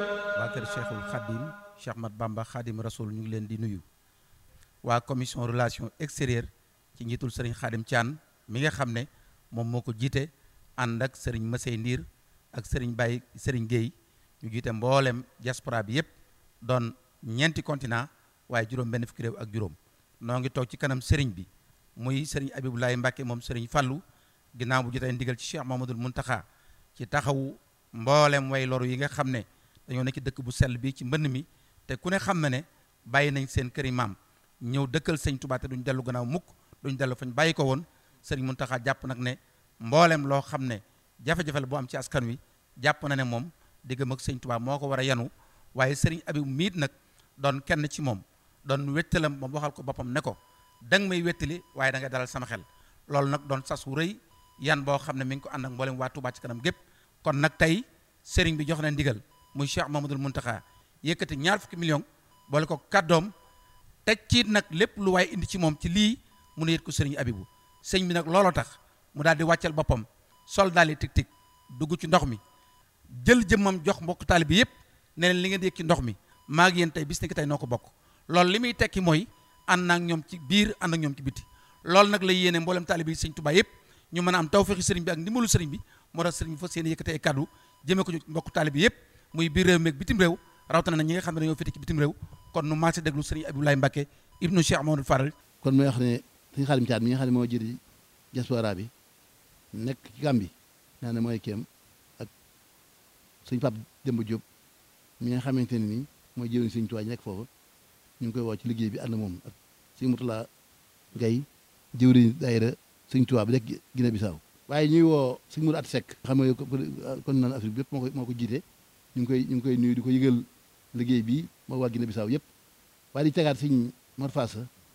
waa kër Cheikhul Khadim Cheikh Mat Bamba Khadim Rasoul ñu ngi leen di nuyu waa commission relation extérieure ci njiitul sëriñ Khadim Thian mi nga xam ne moom moo ko jiite ànd ak sëriñ Masey Ndiir ak sëriñ Baye sëriñ Guèye ñu jiite mboolem diaspora bi yépp doon ñeenti continent waaye juróom benn fukki réew ak juróom noo ngi toog ci kanam sëriñ bi muy sëriñ Abibulaay Mbàkke moom sëriñ Fallu ginnaaw bu jotee ndigal ci Cheikh Mamadul Muntaxa ci taxawu mboolem way loru yi nga xam ne dañoo nekk ci dëkk bu sell bi ci mbënn mi te ku ne xam na ne bàyyi nañ seen këri maam ñëw dëkkal sëñ Tuubaa te duñ dellu gannaaw mukk duñ dellu fañ bàyyi ko woon sëriñ Muntaxa jàpp nag ne mboolem loo xam ne jafe-jafe la bu am ci askan wi jàpp na ne moom diggam ak sëñ Tuubaa moo ko war a yanu waaye sëriñ Abib miit nag doon kenn ci moom doon wettalam moom waxal ko boppam ne ko danga may wettali waaye da nga dalal sama xel loolu nag doon sas wu rëy yan boo xam ne mi ngi ko ànd ak mboolem waa Tuubaa ci kanam gépp kon nag tey sëriñ bi jox na ndigal muy Cheikh Mamadul Muntaxa yëkkati ñaar fukki million boole ko kàddoom teg ci nag lépp lu waaye indi ci moom ci lii mu ne yët ko sëriñ Abibu sëñ bi nag looloo tax mu daal di wàccal boppam sol daal di tig tig dugg ci ndox mi jël jëmmam jox mbokk taali bi yëpp ne leen li ngeen di yëg ci ndox mi maa ngi yéen tey bis ni ki tey noo ko bokk loolu li muy tekki mooy ànd naa ak ñoom ci biir ànd ak ñoom ci biti loolu nag la yéene mboolem taali bi sëñ Tuubaa yëpp ñu mën a am tawfeexi sëriñ bi ak ndimbalu sëriñ bi moo tax sëriñ bi fas yéene yëkkati ay kàddu jëmee ko ci mbokk taali bi yëpp muy biir réew mi ak bitim réew rawatina na ñi nga xam ne dañoo féete ci bitim réew kon nu maase déglu sëriñ Abdoulaye Mbacke ibnu Cheikh Mamadou Faral kon mooy wax ne sëñ Xaadim Caat mi nga xam ne moo jëri diaspora bi nekk ci Gàmbi naa ne mooy kéem ak sëñ Pape Demba Diop mi nga xamante ne nii mooy jëriñ sëñ Tuubaa ji nekk foofu ñu ngi koy woo ci liggéey bi ànd moom ak sëñ Mutula Gay jëwriñ daayira sëñ Tuubaa bi nekk Guinée Bissau waaye ñuy woo sëñ Mourou At Seck xam nga kon naan Afrique bi yëpp moo ko moo ko jiite ñu ngi koy ñu ngi koy nuyu di ko yëgal liggéey bi moo waa Guinée Bissau yëpp waaye di tegaat sëñ Mor Fass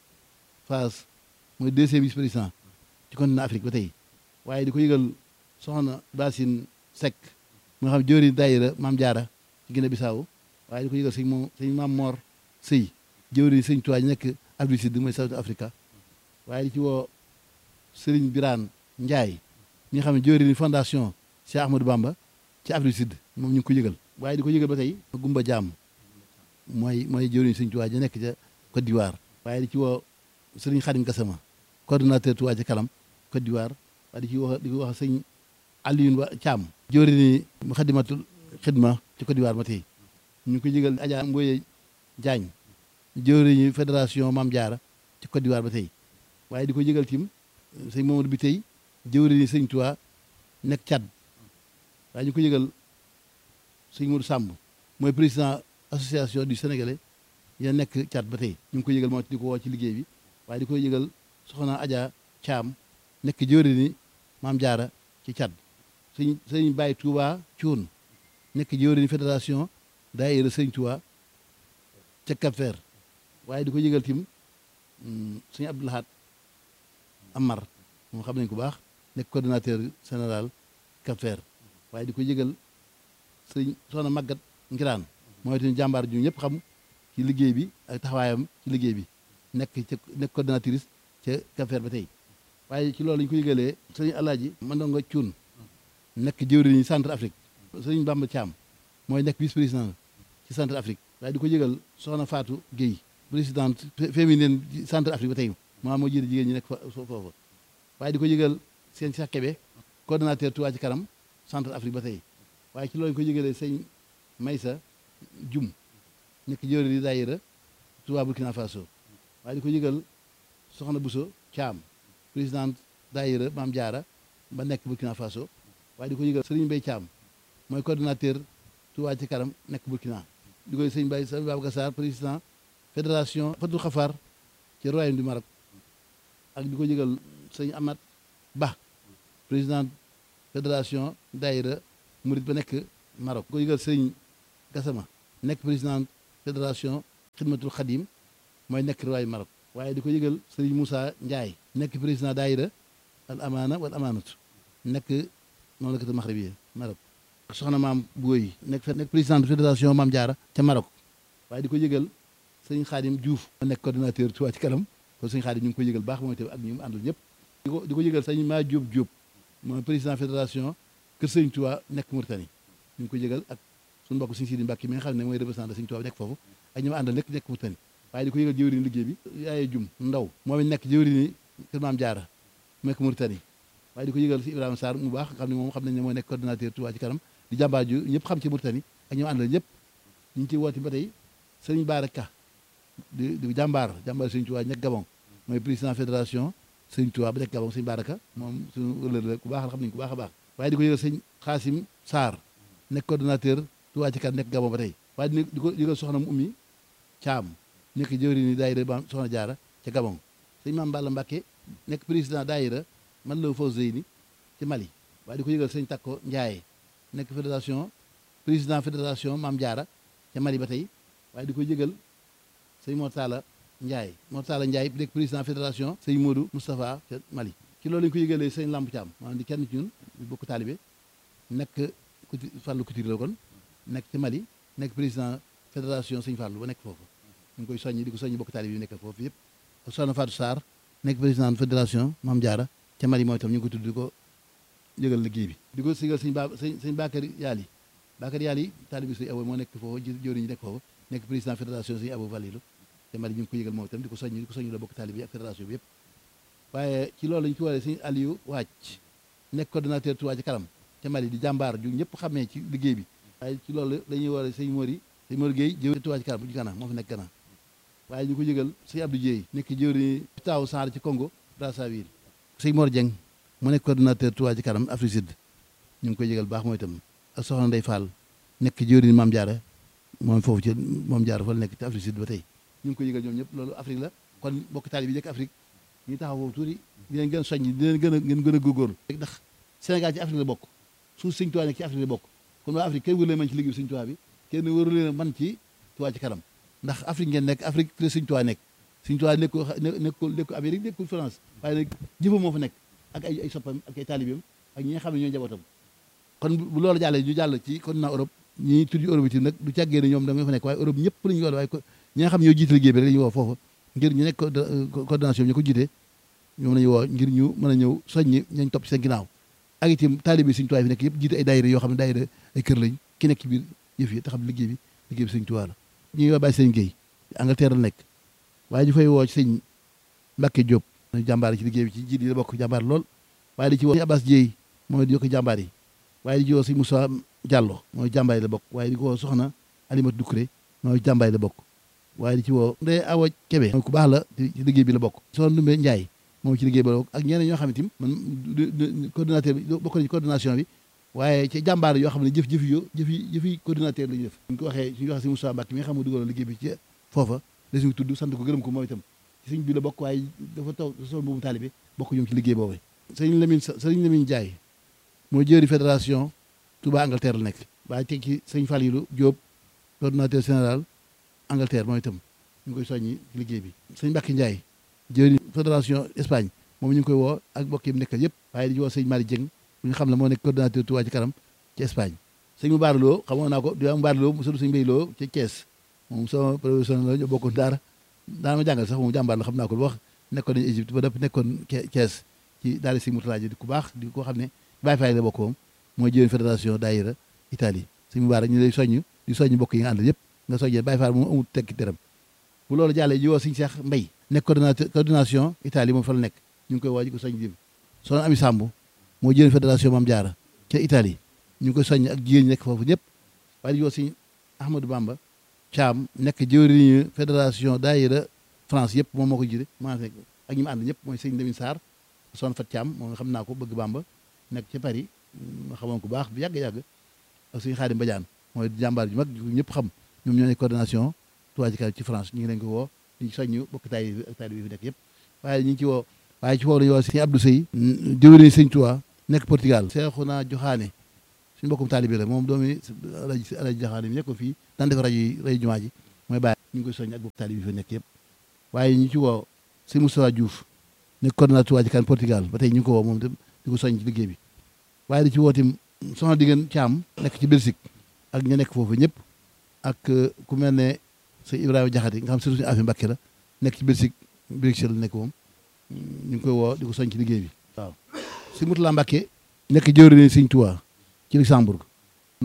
Fass mooy deuxième vice président ci continent Afrique ba tey waaye di ko yëgal soxna Basine Seck mu nga xam jëwriñ daayira Maam Jaara ci Guinée Bissau waaye di ko yëgal sëñ moom sëñ Maam Mor Sëy jëwriñ sëñ Tuubaa ñu nekk Afrique Sud mooy South Africa waaye di ci woo Sëriñ Biraan Njaay ñi nga xam ne jëwriñ fondation Cheikh Ahmadou Bamba ci Afrique Sud moom ñu ngi ko yëgal waaye di ko yëgal ba tey Gumba Jaam mooy mooy jëwriñ sëñ Tuubaa ja nekk ca Côte d'Ivoire waaye di ci woo Sëriñ Xadim Gassama coordonnateur Tuubaa ci kanam Côte d'Ivoire waaye di ci wax di ko wax sëñ Alioune Wa Thiam jëwriñ Muxaddamatul Xidma ci Côte d'Ivoire ba tey ñu ngi ko yëgal Adja Mboye Diagne jëwriñu fédération Maam Jaara ci Côte d'Ivoire ba tey waaye di ko yëgal tim sëñ Mamadou bi tey jëwriñu sëñ Tuubaa nekk Tchad waaye ñu ko yëgal sëñ Modou Samb mooy président association du Sénégalais ya nekk Tchad ba tey ñu ngi ko yëgal moo di ko woo ci liggéey bi waaye di ko yëgal soxna Adja Thiam nekk jëwriñu Maam Jaara ci Tchad sëñ sëñ Baye Touba Thioune nekk jëwriñu fédération daayira sëñ Tuubaa ca Cap-Vert waaye di ko yëgal tim sëñ Abdou Lahad Amar moom xam nañ ko baax nekk coordonnateur général Cap-Vert waaye di ko yëgal sëñ soxna Magat Ngiraan mooy tamit jàmbaar ju ñëpp xam ci liggéey bi ak taxawaayam ci liggéey bi nekk ca nekk coordonnatrice ca Cap-Vert ba tey waaye ci loolu lañu ko yëgalee sëñ Alaaji Mandongo Cuun nekk jëwriñu centre Afrique sëñ Bamba Thiam mooy nekk vice président ci centre Afrique waaye di ko yëgal soxna Fatou Guèye présidente féminine centre Afrique ba tey maa moo jiite jigéen ñi nekk foofu waaye di ko yëgal seen Cheikh Kébé coordonnateur Touba ci kanam centre Afrique ba tey waaye ci loolu ñu ko yëgalee sëñ Maysa Jum nekk jëwriñ di daayira Touba Burkina Faso waaye di ko yëgal soxna Bousso Thiam présidente daayira Maam Jaara ba nekk Burkina Faso waaye di ko yëgal Serigne Mbaye Thiam mooy coordonnateur Touba ci kanam nekk Burkina di koy sëñ Baye sëñ Babacar Sarr président fédération Fatou Khafar ci royaume du Maroc ak di ko yëgal sëñ Amat Ba président fédération daayira Murit ba nekk Maroc ko yëgal sëñ Gassama nekk président fédération Xidmatul Xadim mooy nekk royaume Maroc waaye di ko yëgal sëñ Moussa Ndiaye nekk président daayira al amaana wal amaanatu nekk noonu la ko Maxribi Maroc soxna maam Booy nekk nekk président de fédération Maam Jaara ca Maroc waaye di ko yëgal sëñ Xaadim Diouf ma nekk coordonnateur Touba ci kanam kon sëñ Xaadim ñu ngi koy yëgal baax mooy tamit ak ñu mu àndul ñëpp di ko di ko yëgal sëñ maa Diop Diop mooy président fédération Kër Sëñ Touba nekk Mauritanie ñu ngi ko yëgal ak suñu mbokk Sëñ Sidi Mbàkke mi nga xam ne mooy représentant Sëñ Tuubaa nekk foofu ak ñi ma àndal nekk nekk Mauritanie waaye di ko yëgal jëwriñ liggéey bi yaaye jum ndaw moom it nekk jëwriñ kër Maam Jaara mu nekk Mauritanie waaye di ko yëgal si Ibrahima Sarr mu baax xam ne moom xam nañ ne moo nekk coordonnateur Touba ci kanam di jàmbaar ju ñëpp xam ci Mauritanie ak ñi ma àndal ñëpp ñu ngi ci woote ba tey Sëriñ Baara Ka di di jàmbaar jàmbaar Sëriñ Tuubaa nekk Gabon mooy président fédération Sëriñ Tuubaa ba nekk Gabon Sëriñ Baara Ka moom suñu wëlër la ku baax la xam nañ ku baax a baax waaye di ko yëgal sëñ Xaasim Sarr nekk coordonnateur Touba ci kanam nekk Gabon ba tey waaye di ko yëgal soxna mu ummi Caam nekk jëwriñ ni daayira ba soxna jaara ca Gabon sëñ Maam Balla Mbàkke nekk président daayira man la Fawzeyni ci Mali waaye di ko yëgal sëñ Takko Ndiaye nekk fédération président fédération Maam Jaara ca Mali ba tey waaye di ko yëgal sëñ Mortala Ndiaye Mortala Ndiaye nekk président fédération sëñ Modou Moustapha ca Mali ci loolu lañu ko yëgalee sëñ Lamp Thiam maanaam di kenn ci ñun bokk taalibe nekk kuti Fàllu Couture la kon nekk ci Mali nekk président fédération sëñ Fàllu ba nekk foofu ñu ngi koy soññi di ko soññi bokk taalibe yi nekk foofu yëpp ak soxna Fatou Sarr nekk président fédération Maam Jaara ca Mali mooy tam ñu ngi ko tudd di ko yëgal liggéey bi di ko sigal sëñ ba sëñ sëñ Bakary Yaali Bakary Yaali taalibe sëñ Abo moo nekk foofu jëwriñ ñi nekk foofu nekk président fédération sëñ Abo Valilu ca Mali ñu ngi ko yëgal moom itam di ko soññi di ko soññi la bokk taalibe yi ak fédération bi yëpp waaye ci loolu lañu ci waree sëñ Aliou Wàcc nekk coordonnateur Touba ci kanam ca Mali di jàmbaar ju ñëpp xamee ci liggéey bi waaye ci loolu dañuy waree sëñ Mori sëñ Mori Gueye jëwriñ Touba ci kanam bu ci kanam moo fi nekk kanam waaye ñu ko yëgal sëñ Abdou Dieye nekk jëwriñ taaw Sarr ci Congo Brazzaville sëñ Mor Dieng mu nekk coordonnateur Touba ci kanam Afrique Sud ñu ngi koy yëgal baax mooy itam ak soxna Ndey Fall nekk jëwriñ Maam Jaara moom foofu ci Maam Jaara fa la nekk ci Afrique Sud ba tey ñu ngi koy yëgal ñoom ñëpp loolu Afrique la kon bokk taali bi nekk Afrique ñu taxaw foofu tuuti di leen gën a soññ di leen gën a ngeen gën a góorgóorlu ndax Sénégal ci Afrique la bokk suuf sëñ Touba nekk ci Afrique la bokk kon waa Afrique kenn wëru leen man ci liggéey bi sëñ Touba bi kenn wëru leen man ci Touba ci kanam ndax Afrique ngeen nekk Afrique la sëñ Touba nekk sëñ Touba nekkul nekkul nekkul Amérique nekkul France waaye nag jëfam moo fa nekk ak ay ay soppam ak ay taalibeem ak ñi nga xam ne ñooy njabootam kon bu loolu jàllee ñu jàll ci continent Europe ñi tudd Europe itam nag du càggee ne ñoom da nga fa nekk waaye Europe ñëpp la ñu woo waaye ñi nga xam ne ñoo jiite liggéey bi rek la ñu woo foofu ngir ñu nekk coordination bi ñu ko jiite ñoom la ñu woo ngir ñu mën a ñëw soññi ñañ topp ci seen ginnaaw ak itam taalibe sëñ Tuubaa fi nekk yëpp jiite ay daayira yoo xam ne daayira ay kër lañ ki nekk ci biir yëf yi te xam liggéey bi liggéey bi sëñ Tuubaa la ñuy woo bàyyi sëñ Guèye Angleterre la nekk waaye ñu fay woo ci sëñ Mbacke Diop jàmbaar ci liggéey bi ci jiit yi la bokk jàmbaar lool waaye di ci woo sëñ Abbas Dieye mooy di yokk jàmbaar yi waaye di ci woo sëñ Moussa Diallo mooy jàmbaar yi la bokk waaye di ko woo soxna Alimatu Dukré mooy jàmbaar yi la bokk waaye di ci woo Ndeye Awa Kébé mooy ku baax la ci liggéey bi la bokk soxna Ndumbe Ndiaye moom ci liggéey bi la bokk ak ñeneen ñoo xam ne tim man coordinateur bi bokk na ci coordination bi waaye ci jàmbaar yoo xam ne jëf jëf yo jëfi jëfi coordinateur la ñu def ñu ko waxee suñu waxee si Moussa Mbacke mi nga xam ne dugaloon liggéey bi ci foofa da suñu tudd sant ko gërëm ko moom itam ci sëñ bi la bokk waaye dafa taw sol boobu taalibe bokk ñoom ci liggéey boobu sëñ Lamine sëñ Lamine Ndiaye mooy jëri fédération Touba Angleterre la nekk waaye teg ci sëñ Falilou Diop coordinateur général Angleterre moom itam ñu ngi koy soññi ci liggéey bi sëñ Mbacke Ndiaye jëri fédération Espagne moom ñu ngi koy woo ak mbokk yi mu nekkal yëpp waaye di woo sëñ Mari Dieng bu ñu xam ne moo nekk coordinateur Touba ci kanam ci Espagne sëñ mu baaraloo xamoon naa ko di mu baaraloo mu sëñ Mbay Loo ci Thiès moom sama professionnel la ñu bokkoon daara daana ma jàngal sax moom jàmbaar la xam naa ko lu wax nekkoon nañu Égypte ba dëpp nekkoon Thiès ci daara si Moutala ji di ku baax di ko xam ne Baye Faye la bokk moom mooy jëwén fédération daayira Italie sëñ mu baara ñu lay soññ di soññ mbokk yi nga àndal yëpp nga soññee Baye Faye moom amul tekki dërëm bu loolu jàllee ji woo sëñ Cheikh Mbay nekk coordinateur coordination Italie moom fa la nekk ñu ngi koy woo ji ko soññ dim soxna Ami Samb moo jëwén fédération Mame Diarra ca Italie ñu ngi koy soññ ak jigéen ñi nekk foofu ñëpp waaye di woo sëñ Ahmadou Bamba Thiam nekk jëwriñu fédération daayira France yëpp moom moo ko jiite maa fekk ak ñi ma ànd ñëpp mooy sëñ Lamine Sarr son fat Thiam moom nga xam naa ko bëgg Bamba nekk ca Paris ma xamoon ko baax bu yàgg-yàgg ak sëñ Xaadim Badiane mooy jàmbaar ju mag ñëpp xam ñoom ñoo nekk coordination Touba ci kanam ci France ñu ngi leen ko woo di soññu bokk taay bi ak taay bi fi nekk yëpp waaye ñu ngi ci woo waaye ci woo lañu woo sëñ Abdou Sey jëwriñ sëñ Touba nekk Portugal Seexuna Joxaane suñu mbokkum taalibe la moom doomi alaji alaji Joxaane mi nekk ko fii daan def rajo yi rajo jumaa ji mooy bàyyi ñu ngi koy soññ ak bokk taalibe bi fi nekk yëpp waaye ñu ci woo sëñ Moustapha Diouf nekk coordinateur Touba ci kanam Portugal ba tey ñu ngi ko woo moom itam di ko soññ ci liggéey bi waaye di ci woo tim soxna diggéen Caam nekk ci Belgique ak ña nekk foofu ñëpp ak ku mel ne sëñ Ibrahima Jaxate nga xam surtout suñu affaire Mbàkke la nekk ci Belgique Bruxelles la nekk moom ñu ngi koy woo di ko soññ ci liggéey bi waaw si Mutula Mbàkke nekk jëwriñ sëñ Touba ci Luxembourg na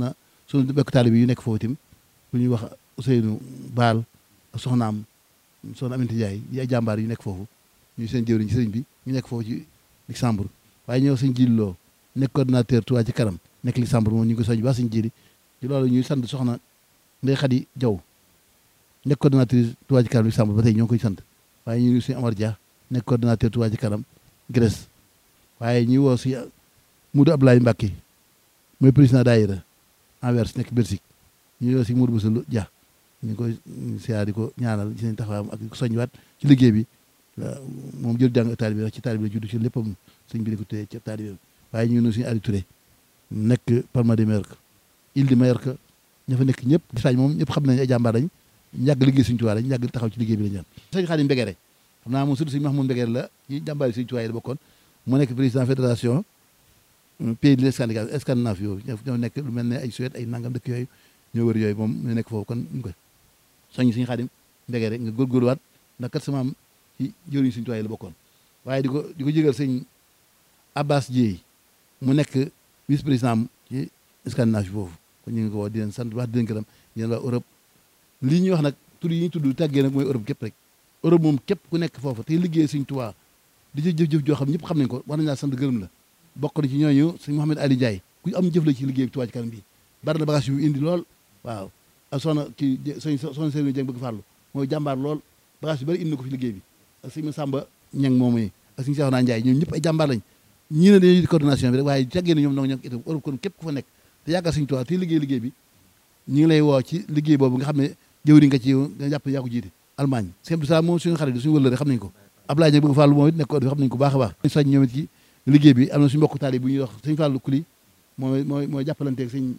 suñu bekk taalibe yu nekk foofu itam bu ñuy wax Ousseynou Baal ak soxnaam soxna Aminata Ndiaye yi ay jàmbaar yu nekk foofu ñu seen jëwriñ ci sëriñ bi ñu nekk foofu ci Luxembourg waaye ñëw sëñ Jili Lo nekk coordinateur Touba ci kanam nekk Luxembourg moom ñu ngi ko soñ baax sëñ Jili ci loolu ñuy sant soxna Ndeye Khady Diaw nekk coordinatrice Touba ci kanam Luxembourg ba tey ñoo ngi koy sant waaye ñu ngi suñu Amar Dia nekk coordinateur Touba ci kanam Grèce waaye ñuy woo si Moudou Abdoulaye Mbacké mooy président daayira Anvers nekk Belgique ñu woo si Moudou Boussa Dia ñu ngi koy siyaar di ko ñaanal ci seen taxawaayam ak di ko soññiwaat ci liggéey bi moom jël jàng taalibe bi ci taalibe la judd ci léppam sëñ bi di ko téye ci taalibe waaye ñu ngi suñu Aliou Touré nekk Palma de Mallorca Île de Mallorca ña fa nekk ñëpp Espagne moom ñëpp xam nañ ay jàmbaar lañ yàgg liggéey suñu tuwaay lañ yàgg taxaw ci liggéey bi la ñaan sëñ Xaadim Mbegere xam naa moom surtout sëñ Mahmoud Mbegere la ci jàmbaar yi suñu tuwaay la bokkoon mu nekk président fédération pays de Scandinave Scandinave yooyu ñoo nekk lu mel ne ay Suède ay nangam dëkk yooyu ñoo wër yooyu moom ñu nekk foofu kon ñu koy soññ suñu Xaadim Mbegere nga góorgóorluwaat ndax kat sama am ci jëriñ suñu tuwaay la bokkoon waaye di ko di ko jégal sëñ Abbas Dieye mu nekk vice président ci Scandinave foofu kon ñu ngi ko woo di leen sant wax di leen gërëm yéen waa Europe lii ñuy wax nag tur yi ñuy tudd tàggee nag mooy Europe képp rek Europe moom képp ku nekk foofu te liggéey suñ Tuubaa di ci jëf-jëf joo xam ñëpp xam nañ ko war nañ laa sant gërëm la bokk na ci ñooñu sëñ Mouhamed Ali Ndiaye ku am jëf la ci liggéey Tuubaa ci kanam bi bari na bagage yu indi lool waaw ak soxna kii sëñ soxna Serigne Dieng bëgg farlu mooy jàmbaar lool bagage yu bari indi na ko fi liggéey bi ak sëñ Samba Ñang moom yi ak sëñ Cheikhouna Ndiaye ñoom ñëpp ay jàmbaar lañ ñii ne dañuy coordination bi rek waaye tàggee na ñoom nag ñoo itam Europe kon képp ku fa nekk te yàggal suñu Tuubaa te liggéey liggéey bi ñu ngi lay woo ci liggéey boobu nga xam ne jëwriñ nga ci nga jàpp yaa ko jiite Allemagne sëñ Abdou Salaam moom suñu xarit suñu wëllëre xam nañ ko Ablaye Dieng bëgg Fàllu moom it nekk xam nañ ko baax a baax soñ ñoom it ci liggéey bi am na suñu mbokk taali bu ñuy wax sëñ Fàllu Kuli mooy mooy mooy jàppalanteeg sëñ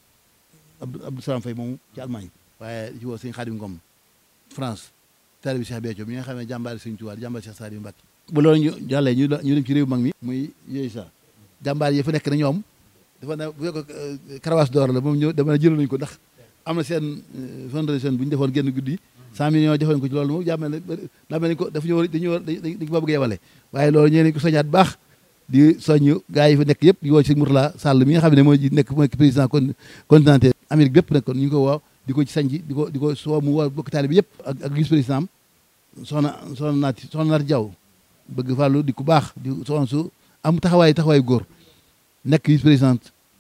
Abdou Salaam Faye moomu ci Allemagne waaye ci woo sëñ Xaadim Ngom France taali bi Cheikh Béthio mi nga xam ne jàmbaari sëñ Tuubaa jàmbaari Cheikh Saliou Mbacké bu loolu ñu jàllee ñu ñu dem ci réew mag mi muy yooyu sa jàmbaar yi fa nekk na ñoom dafa ne bu fekk karawaas door la moom ñëw dama ne jël nañu ko ndax am na seen fondation bu ñu defoon génn guddi cent millions joxoon ko ci loolu moom jàmmel ne daa mel ni ko dafa ñëw dañu war dañ ko bëgg yebale waaye loolu ñee nañ ko soñaat baax di soññ gars yi fa nekk yëpp di woo ci Mourtala Sall mi nga xam ne mooy nekk mooy président continental Amérique bépp nag kon ñu ngi ko woo di ko ci sañ di ko di ko soo mu woo bokk taali bi yëpp ak ak vice président am soxna soxna naati soxna naati Jaw bëgg fàllu di ku baax di soxna su am taxawaay taxawaay góor nekk vice président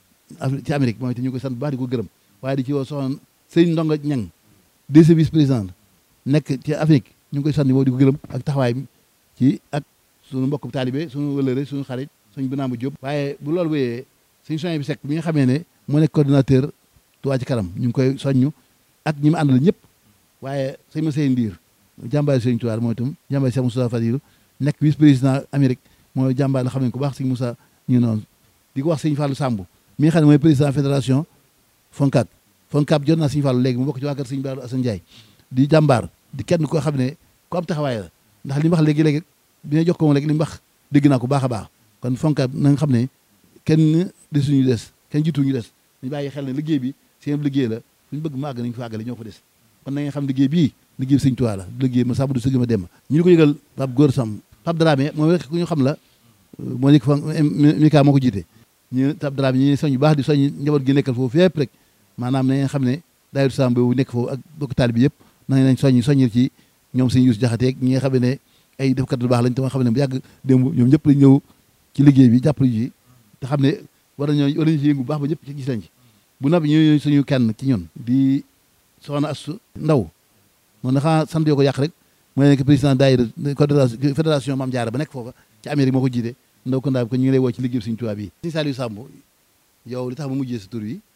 ci Amérique moom itam ñu ngi koy sant bu baax di ko gërëm waaye di ci woo soxna sëñ Ndonga Ñang deuxième vice président nekk ci Afrique ñu ngi koy sant moom di ko gërëm ak taxawaay ci ak suñu mbokk taalibe suñu wëlëre suñu xarit suñu binaamu Jóob waaye bu loolu wéyee suñu soñ bi sekk bi nga xamee ne moo nekk coordinateur Touba ci kanam ñu ngi koy soññu ak ñi mu àndal ñëpp waaye sëñ ma sey ndiir jàmbaari sëñ Tuubaa mooy itam jàmbaari Cheikh Moussa Fadilu nekk vice président Amérique mooy jàmbaar la xam ne ko baax sëñ Moussa ñu noonu di ko wax sëñ Fallou Samb mi nga xam ne mooy président fédération Foncab Foncab jot naa sëñ Fallou léegi mu bokk ci waa kër sëñ Baalu Assane Ndiaye di jàmbaar di kenn koo xam ne ku am taxawaay la ndax li mu wax léegi-léegi bi ñu jox ko moom léegi li mu wax dégg naa ko baax a baax kon Foncab na nga xam ne kenn desuñu des kenn jiituñu des ñu bàyyi xel ne liggéey bi seen liggéey la fu ñu bëgg màgg nañu fa àggale ñoo fa des kon na nga xam liggéey bii liggéey bi sëñ Tuubaa la liggéey ma sàmm du sëgg ma dem ñu ko yëgal Pape Góor Sam Pape Dramé moom rek ku ñu xam la moo nekk fa Mika moo ko jiite ñu Pape Dramé ñi soñ bu baax di soñ njaboot gi nekkal foofu fépp rek maanaam na ngeen xam ne daayira Sam boobu nekk foofu ak bokk taal bi yëpp na nañ soññ soññir ci ñoom sëñ Yuus Jaxate ñi nga xam ne ay defkat lu baax lañ te nga xam ne bu yàgg démb ñoom ñëpp lañ ñëw ci liggéey bi jàppale ji te xam ne war nañoo war nañu ci yëngu bu baax ba ñëpp ci gis lañ ci bu noppi ñu suñu kenn ci ñun di soxna Astu Ndaw moom na xanaa sant yoo ko yàq rek mooy nekk président daayira fédération Maam Jaara ba nekk foofa ci Amérique moo ko jiite ndaw ko ndaa bi ko ñu ngi lay woo ci liggéey Sëriñ Tuubaa bi Sëriñ Saliou Samb yow li tax ma mujjee sa tur yi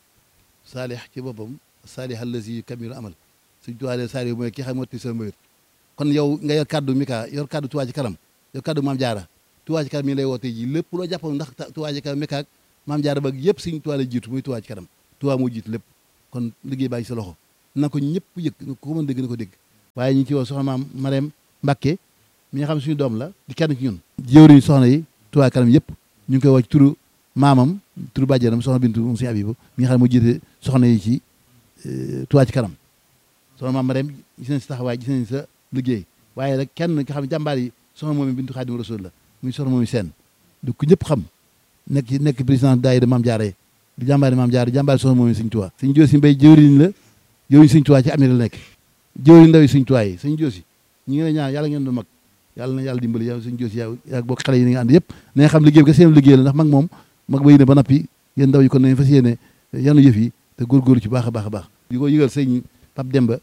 saalih ci boppam saalih allazi kamilu amal Sëriñ Tuubaa de Saliou mooy ki xam motti sa mbir kon yow nga yor kaddu Mika yor kaddu Tuubaa ci kanam yor kaddu Maam Jaara Tuubaa ci kanam mi ngi lay woo tey ji lépp loo jàppoon ndax Tuubaa ci kanam Mika ak Maam Jaara ba yëpp Sëriñ Tuubaa la jiitu muy Tuubaa ci kanam Tuubaa moo jiitu lépp kon liggéey baa ngi sa loxo na ko ñëpp yëg ko mën dégg na ko dégg waaye ñu ci woo soxna maam Marème Mbacke mi nga xam suñu doom la di kenn ci ñun jëwriñ soxna yi Touba kanam yëpp ñu ngi koy woo ci turu maamam turu bàjjenam soxna Bintu moom suñu Abibu mi nga xam ne moo jiite soxna yi ci Touba ci kanam soxna maam Marème gis nañ sa taxawaay gis nañ sa liggéey waaye rek kenn nga xam ne jàmbaar yi soxna moom Bintu Xaadimu Rasuul la muy soxna moom seen du ko ñëpp xam nekk ci nekk président daayira Maam Jaara di jàmbaari maam jaar di jàmbaari soxna moom sëñ Tuubaa sëñ Joosi Mbay jëwriñ la jëwriñ sëñ Tuubaa ci Amérique la nekk jëwriñ ndaw yi sëñ Tuubaa yi sëñ Joosi ñi ngi ne ñaan yàlla ngeen doon mag yàlla na yàlla dimbali yow sëñ Joosi yow yaa bokk xale yi ni nga ànd yëpp na nga xam liggéey bi ka seen liggéey la ndax mag moom mag ba yéene ba nappi yéen ndaw yi kon nañ fas yéene yanu yëf yi te góorgóorlu ci baax a baax a baax di ko yëgal sëñ Pape Demba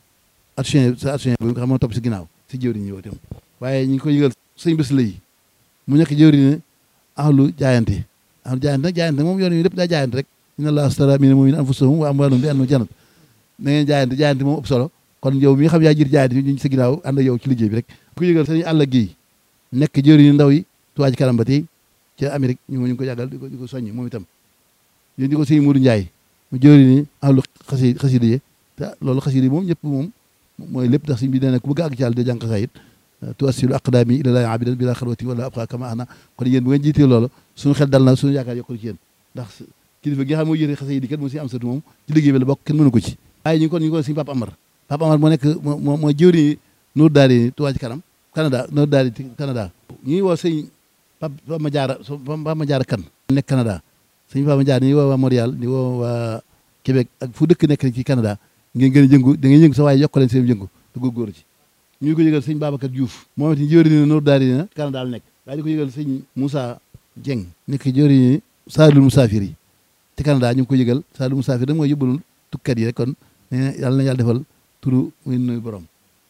action sa action bi nga xam moo topp si ginnaaw si jëwriñ yi itam waaye ñu ngi ko yëgal sëñ bés la yi mu nekk jëwriñ ne ahlu jaayante ahlu jaayante nag jaayante moom yoon yi lépp daa jaayante rek inna allaha astara mina mu'minina anfusahum wa amwalahum bi anna jannat na ngeen jaayante jaayante moom ëpp solo kon yow mi nga xam yaa jiir jaayante ñu sa ginnaaw ànd ak yow ci liggéey bi rek ku yëgal sëñ àll gi nekk jëwriñ ndaw yi Touba Ca Kanam ba tey ca Amérique ñu ngi ko yàggal di ko di ko soññ moom itam yéen di ko sëñ Mourou Ndiaye mu jëwriñ ahlu xasi xasida yi te loolu xasida yi moom ñëpp moom mooy lépp ndax sëñ bi nee na ku bëgg àgg ci yàlla de jàng xasaayit tuwassilu aqdaami ila laahi abidan bila xalwati wala abqa kama ana kon yéen bu ngeen jiitee loolu suñu xel dal na suñu yaakaar yokkul ci yéen ndax kilifa gi nga xam mooy yéete xasida yi kat moo si am satu moom ci liggéey bi la bokk kenn mënu ko ci waaye ñu ngi kon ñu ngi ko sëñ Papa Amar Papa Amar moo nekk moo mooy jëwriñ Nour Daari Touba Ca Kanam Canada Nour Daari Canada ñu ngi woo sëñ Papa Ma Jaara Papa Ma Jaara kan nekk Canada sëñ Papa Ma Jaara ñu ngi woo waa Montréal ñu woo waa Québec ak fu dëkk nekk ci Canada ngeen gën a jëngu da ngeen yëngu sa waaye yokk leen seen jëngu te góorgóorlu ci ñu ngi ko yëgal sëñ Babacar Diouf moom it jëwriñ ne Nour Daari na Canada la nekk waaye di ko yëgal sëñ Moussa Dieng nekk jëwriñ Saalul Musaafir yi ci Canada ñu ngi ko yëgal Saalul Musaafir da mooy yóbbalul tukkat yi rek kon ne yàlla na yàlla defal turu muy nuyu borom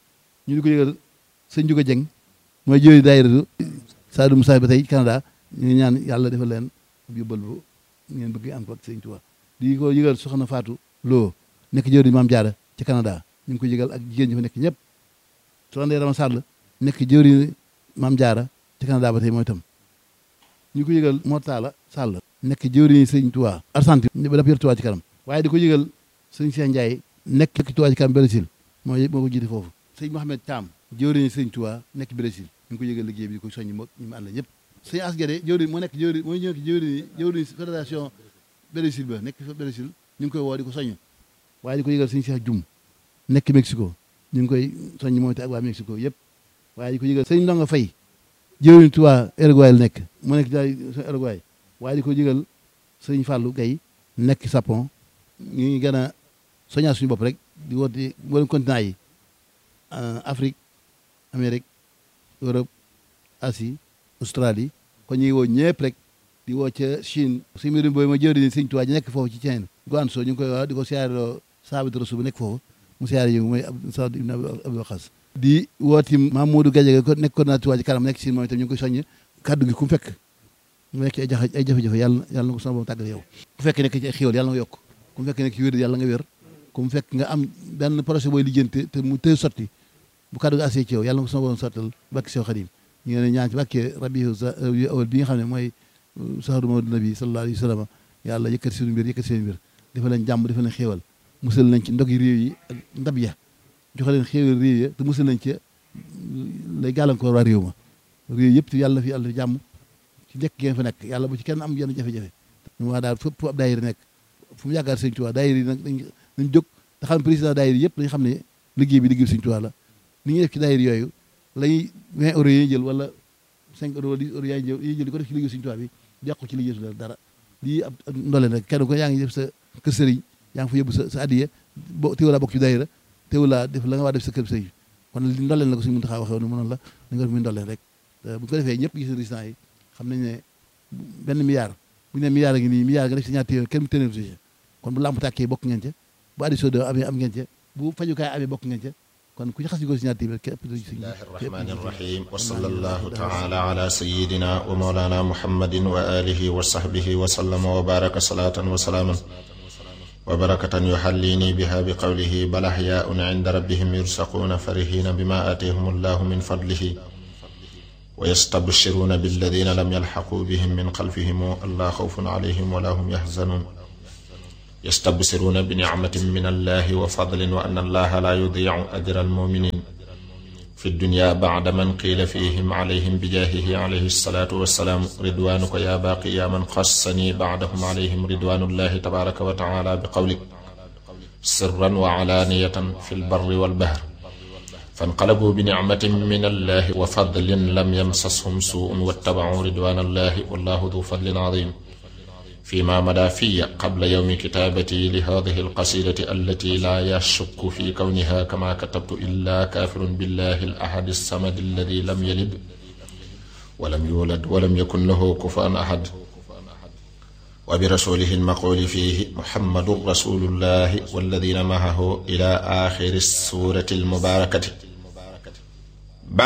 ñu di ko yëgal sëñ Juga Dieng mooy jëwriñ daayira Saalul Musaafir ba tey Canada ñu ngi ñaan yàlla defal leen yóbbal bu ngeen bëgg am ko ak sëñ Tuubaa di ko yëgal soxna Fatou Lo nekk jëwriñ Maam Jaara ci Canada ñu ngi ko yëgal ak jigéen ñi fa nekk ñëpp soxna Ndeye Rama Sall nekk jëwriñ Maam Jaara ci Canada ba tey mooy itam ñu ko yëgal Mortala Sall nekk jëwriñ sëñ Tuubaa Argentine ba daf yor Tuubaa ci kanam waaye di ko yëgal sëñ Cheikh Ndiaye nekk Tuubaa ci kanam Brésil mooy moo ko jiite foofu sëñ Mohamed Thiam jëwriñ sëñ Tuubaa nekk Brésil ñu ngi ko yëgal liggéey bi di ko soññi moo ñu mu ànd ñëpp sëñ Asgade jëwriñ moo nekk jëwriñ mooy ñëw jëwriñ jëwriñ fédération Brésil ba nekk fa Brésil ñu ngi koy woo di ko soññ waaye di ko yëgal sëñ Cheikh Dioum nekk Mexico ñu ngi koy soññ moom te ak waa Mexico yëpp waaye di ko yëgal sëñ Ndonga Fay jëwriñ Tuubaa Uruguay la nekk mu nekk daay Uruguay waaye di ko yëgal sëñ Fallou Gaye nekk Japon ñu ngi gën a soññaa suñu bopp rek di woote mboolem continent yi Afrique Amérique Europe Asie Australie kon ñu ngi woo ñëpp rek di woo ca Chine suñu mbirum booy ma jëwriñ sëñ Tuubaa ji nekk foofu ci Chine Guangzhou ñu ngi koy wax di ko siyaareloo Saabit Rasul bu nekk foofu mu siyaare yi mooy Saad ibn Abi Waqas di wooti Mamadou Gadiaga ko nekk coordinateur Touba Ca Kanam nekk Chine moom itam ñu ngi koy soññ kaddu gi ku mu fekk mu nekk ay jafe ay jafe-jafe yàlla yàlla na ko sama borom tàggal yow ku fekk nekk ci ay xéwal yàlla nga yokk ku mu fekk nekk ci wér yàlla nga wér ku mu fekk nga am benn projet booy lijjanti te mu tëy sotti bu kaddu gi assee ci yow yàlla na ko sama borom sottal bakki sew xadim ñu ngi ne ñaan ci bàkkee rabi awal bi nga xam ne mooy saharu mawdu nabi sallallahu alayhi wa sallam yàlla yëkkati seen mbir yëkkati seen mbir dafa leen jàmm dafa leen xéewal musal nañ ci ndog yi réew yi ak ndab ya joxe leen xéewal réew ya te musal nañ ci lay gàllankoor waa réew ma réew yëpp yàlla fi yàlla fi jàmm ci njëkk ngeen fa nekk yàlla bu ci kenn am yenn jafe-jafe ñu waa daal fépp ab daayira nekk fu mu yaakaar sëñ Tuubaa daayira yi nag dañ dañ jóg te xam président daayira yëpp dañ xam ne liggéey bi liggéey sëñ Tuubaa la ni ñuy def ci daayira yooyu lay 20 euros yi jël wala 5 euros wala 10 euros yaay jël yi jël di ko def ci liggéey sëñ Tuubaa bi yàqu ci liggéey su dara lii ab ndoleen rek kenn ko yaa ngi def sa kër sëriñ yaa ngi fa yóbbu sa sa addiya bo teewul laa bokk ci daayira teewul laa def la nga waa def sa kër sëriñ kon li ndoleen la ko suñu mën taxaa waxee woon mënoon la da nga def muy ndoleen rek bu ko defee ñëpp gis résultat yi xam nañ ne benn milliard bu ñu ne milliard a ngi nii milliard nga def si ñaar téeméer kenn mu téeméer si kon bu lamp tàkkee bokk ngeen ca bu addition de amee am ngeen ca bu fajukaay amee bokk ngeen ca kon ku ci xas yu ko si ñaar téeméer képp bismillahi arrahmani irrahim wa sallallahu taala ala sayidina wa maulana muhammadin wa alihi wa sahbihi wa sallama wa baraka salatan wa salaaman wa barakatan yuxallini biha bi qawlihi bal axyaun inda rabbihim yursaquuna farihina bima aatihum allahu min fadlihi wa yastabshiruuna billadina lam yalxaquu bihim min xalfihim allaa xawfun alayhim wala hum yaxzanuun yastabsiruuna bi nicmatin min allahi wa fadlin wa anna allaha laa yudiicu ajra almuminin fi dunya bacda man qiila fihim calayhim bijaahihi calayhi salaatu wassalaam ridwaanuka yaa baaqi yaa man xassanii bacdahum calayhim ridwaanullahi tabaaraka wa tacaala bi qawlik sirran wa calaaniyatan fi lbarri walbahr fanqalabuu bi nicmatin min allahi wa fadlin lam yamsashum suu'un wattabacuu ridwaana allahi wallahu du fadlin cadiim فيما مدى في قبل يوم كتابتي لهذه القصيدة التي لا يشك في كونها كما كتبت إلا كافر بالله الأحد الصمد الذي لم يلد ولم يولد ولم يكن له كفوا أحد وبرسوله المقول فيه محمد رسول الله والذين معه إلى آخر السورة المباركة